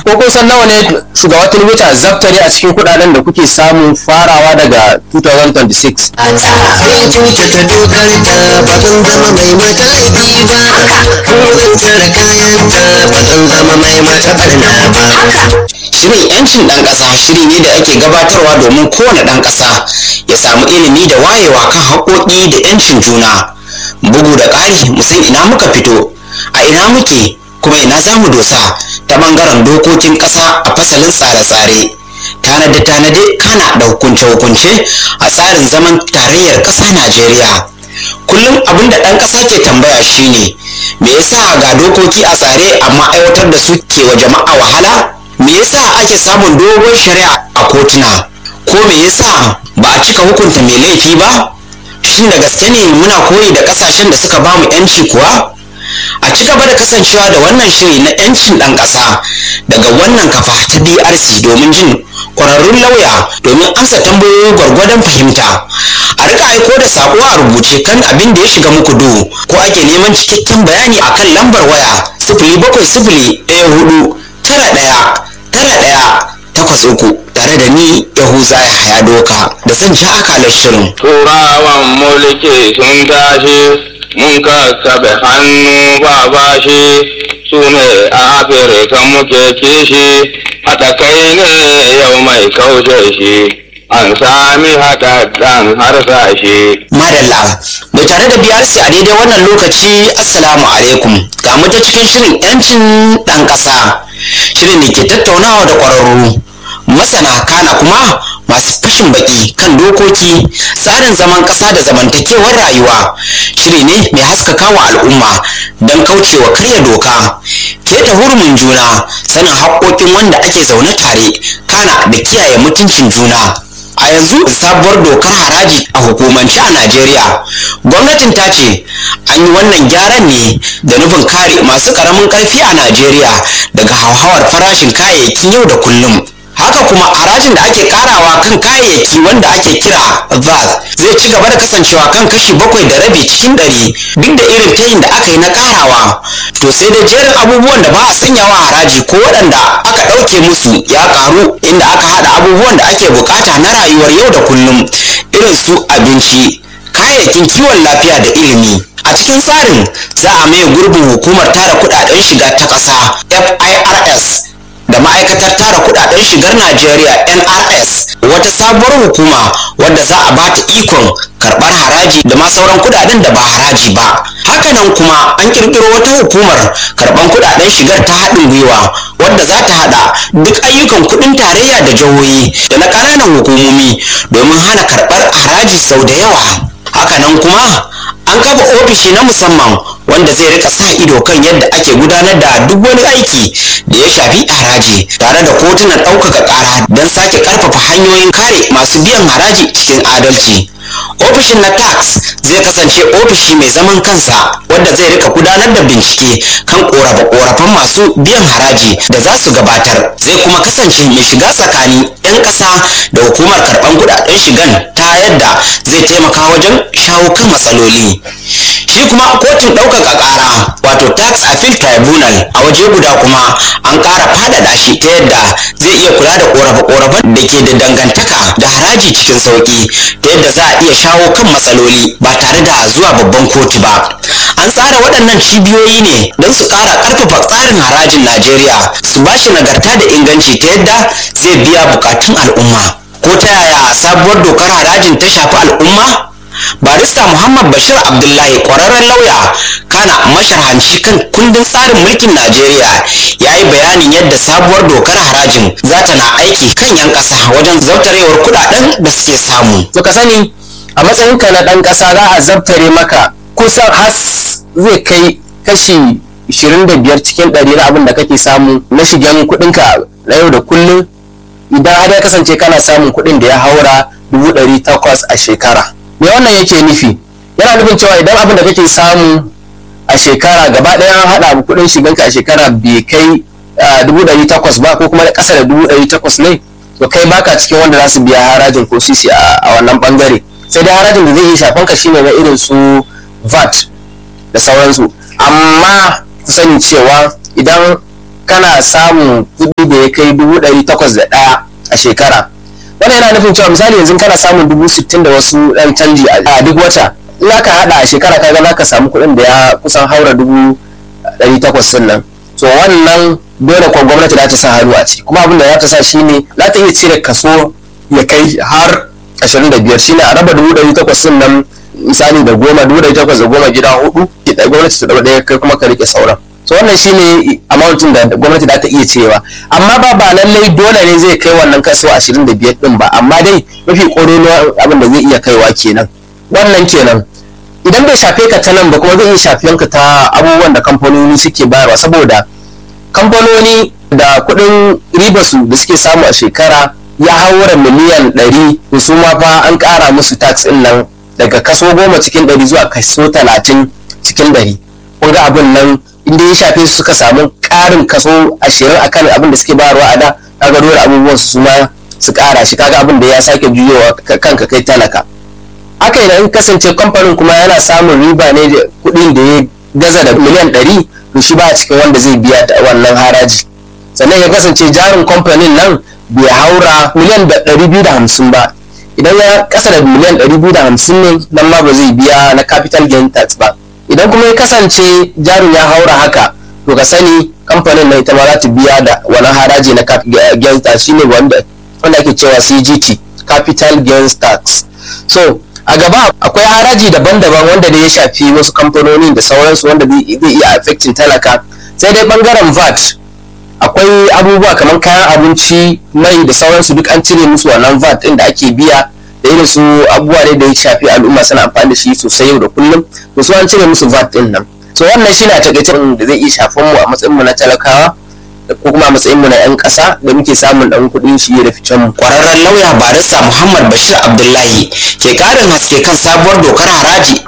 ko kun san nawa ne shugaba tinubu ta zaftare a cikin kudaden da kuke samu farawa daga 2026 Zai kyautata dokarta ba zan zama mai mata laifi ba Zan tsara kayanta ba zan zama mai mata barna ba Shirin 'yancin ɗan ƙasa shiri ne da ake gabatarwa domin kowane ɗan ƙasa ya samu ilimi da wayewa kan haƙoƙi da 'yancin juna. Bugu da ƙari mu san ina muka fito, a ina muke kuma ina za mu dosa ta ɓangaren dokokin ƙasa a fasalin tsare-tsare. Tanade-tanade kana da hukunce-hukunce a tsarin zaman tarayyar ƙasa Najeriya. Kullum abin da ɗan ƙasa ke tambaya shine me yasa ga dokoki a tsare amma aiwatar da su ke wa jama'a wahala? me yasa ake samun dogon shari'a a kotuna ko me yasa ba a cika hukunta mai laifi ba shin da gaske ne muna koyi da kasashen da suka bamu yanci kuwa a ci gaba da kasancewa da wannan shiri na yancin ɗan ƙasa daga wannan kafa ta brc domin jin ƙwararrun lauya domin amsa tambayoyi gwargwadon fahimta a rika aiko da saƙo a rubuce kan abin da ya shiga muku duhu ko ake neman cikakken bayani akan lambar waya sifili bakwai sifili ɗaya hudu tara ɗaya tara ɗaya takwas uku tare da ni yahuza ya haya doka da zan ja akalar shirin turawan mulki sun tashi mun kakkaɓe hannu ba bashi su ne a afirka muke kishi haɗa kai ne yau mai kaushe shi an sami haɗaɗɗen harsashe madalla mai tare da brc a daidai wannan lokaci assalamu alaikum ga mu ta cikin shirin yancin ɗan ƙasa shirin da ke tattaunawa da ƙwararru masana kana kuma masu fashin baki kan dokoki tsarin zaman ƙasa da zamantakewar rayuwa shiri ne mai haskaka wa al'umma don kaucewa karya doka keta hurumin juna sanin haƙoƙin wanda ake zaune tare kana da kiyaye mutuncin juna a yanzu sabuwar dokar haraji a hukumance a najeriya gwamnatin ta ce an yi wannan gyaran ne da nufin kare masu ƙaramin ƙarfi a najeriya daga hauhawar farashin kayayyakin yau da kullum haka kuma harajin da ake karawa kan kayayyaki wanda ake kira VAT zai ci gaba da kasancewa kan kashi bakwai da rabi cikin ɗari duk da irin tayin da aka yi na karawa to sai da jerin abubuwan da ba a sanyawa haraji ko waɗanda aka ɗauke musu ya karu inda aka haɗa abubuwan da ake bukata na rayuwar yau da kullum irin su abinci kayayyakin kiwon lafiya da ilimi a cikin tsarin za a maye gurbin hukumar tara kudaden shiga ta ƙasa firs da ma'aikatar tara kudaden shigar Najeriya NRS wata sabuwar hukuma wadda za a bata ikon karbar haraji da ma sauran kudaden da ba haraji ba hakanan kuma an kirkiro wata hukumar karban kudaden shigar ta haɗin gwiwa wadda za ta hada duk ayyukan kudin tarayya da jihohi da na ƙananan hukumomi domin hana karbar haraji sau da yawa hakanan kuma an kafa ofishi na musamman wanda zai rika sa ido kan yadda ake gudanar da duk wani aiki da ya shafi haraji tare da kotunan ɗaukaka ƙara don sake ƙarfafa hanyoyin kare masu biyan haraji cikin adalci ofishin na tax zai kasance ofishi mai zaman kansa wanda zai rika gudanar da bincike kan korafe-korafen masu biyan haraji da za su gabatar zai kuma kasance mai shiga tsakani 'yan ƙasa da hukumar karɓar kuɗaɗen shigan ta yadda zai taimaka wajen shawo kan matsaloli shi kuma kotun ɗaukaka ƙara wato tax appeal tribunal a waje guda kuma an ƙara faɗaɗa shi ta yadda zai iya kula da ƙorafe-ƙorafen da ke da dangantaka da haraji cikin sauƙi ta yadda za a iya shawo kan matsaloli ba tare da zuwa babban kotu ba an tsara waɗannan cibiyoyi ne don su ƙara ƙarfafa tsarin harajin najeriya su ba shi nagarta da inganci ta yadda zai biya buƙatun al'umma ko ta yaya sabuwar dokar harajin ta shafi al'umma barista muhammad bashir abdullahi kwararren lauya kana masharhanci kan kundin tsarin mulkin najeriya ya yi bayanin yadda sabuwar dokar harajin za ta na aiki kan 'yan ƙasa wajen zabtarewar kudaden da suke samu to ka sani a matsayinka na ɗan ƙasa za a zabtare maka kusan has zai kai kashi 25 cikin ɗari na abin da kake samu na shigen kuɗinka na yau da kullum idan har ya kasance kana samun kuɗin da ya haura 800 a shekara me wannan yake nufi yana nufin cewa idan abin da kake samu a shekara gaba ɗaya an haɗa kuɗin shiganka a shekara bai kai dubu ɗari takwas ba ko kuma ƙasa da dubu ɗari takwas ne to kai baka cikin wanda za su biya harajin ko sisi a wannan ɓangare sai dai harajin da zai yi shafan ka shine na irin su VAT da sauransu amma ku sani cewa idan kana samun kuɗi da ya kai dubu ɗari takwas da ɗaya a shekara wannan yana nufin cewa misali yanzu kana samun dubu sittin da wasu ɗan canji a duk wata in aka haɗa a shekara kaga za ka samu kuɗin da ya kusan haura dubu ɗari takwas ɗin nan so wannan dole kuwa gwamnati za ta sa hannu a ciki kuma abin da za ta sa shine za ta iya cire kaso ya kai har ashirin da biyar shine a raba dubu ɗari takwas ɗin nan misali da goma dubu ɗari takwas da goma gida hudu gwamnati ta ɗau ɗaya kai kuma ka rike sauran so wannan shine amountin da gwamnati za ta iya cirewa amma ba ba lallai dole ne zai kai wannan kaso 25 din ba amma dai mafi ƙoronuwa abin da zai iya kaiwa kenan wannan kenan idan bai shafe ka ta nan ba kuma zai iya shafiyan ka ta abubuwan da kamfanoni suke bayarwa saboda kamfanoni da kuɗin ribarsu da suke samu a shekara ya haura miliyan 100 to su ma fa an ƙara musu tax ɗin nan daga kaso goma cikin ɗari zuwa kaso talatin cikin ɗari kun ga abin nan inda ya shafe su suka samu ƙarin kaso ashirin akan abin da suke bayarwa a da kaga dole abubuwan su ma su ƙara shi kaga abin da ya sake juyowa kanka kai talaka haka idan kasance kamfanin kuma yana samun riba ne da kuɗin da ya gaza da miliyan ɗari to shi ba a cikin wanda zai biya wannan haraji sannan ya kasance jarin kamfanin nan bai haura miliyan ɗari biyu da hamsin ba idan ya kasa da miliyan ɗari biyu da hamsin ne nan ma ba zai biya na capital gain tax ba idan kuma ya kasance jarin ya haura haka to ka sani kamfanin na ita ma za ta biya da wani haraji na gains tax shine wanda wanda ake cewa CGT capital gains tax so a gaba akwai haraji daban-daban wanda da ya shafi wasu kamfanoni da sauransu wanda zai iya affecting talaka sai dai bangaren VAT akwai abubuwa kamar kayan abinci mai da sauransu duk an cire musu wannan VAT din da ake biya da irin su abubuwa ne da ya shafi al'umma suna amfani da shi sosai yau da kullum to su an cire musu VAT din nan so wannan shi na takaice da zai iya shafan mu a matsayin mu na talakawa ko kuma a matsayin mu na yan ƙasa da muke samun dan kuɗin shi da ficen mu kwararren lauya barista muhammad bashir abdullahi ke karin haske kan sabuwar dokar haraji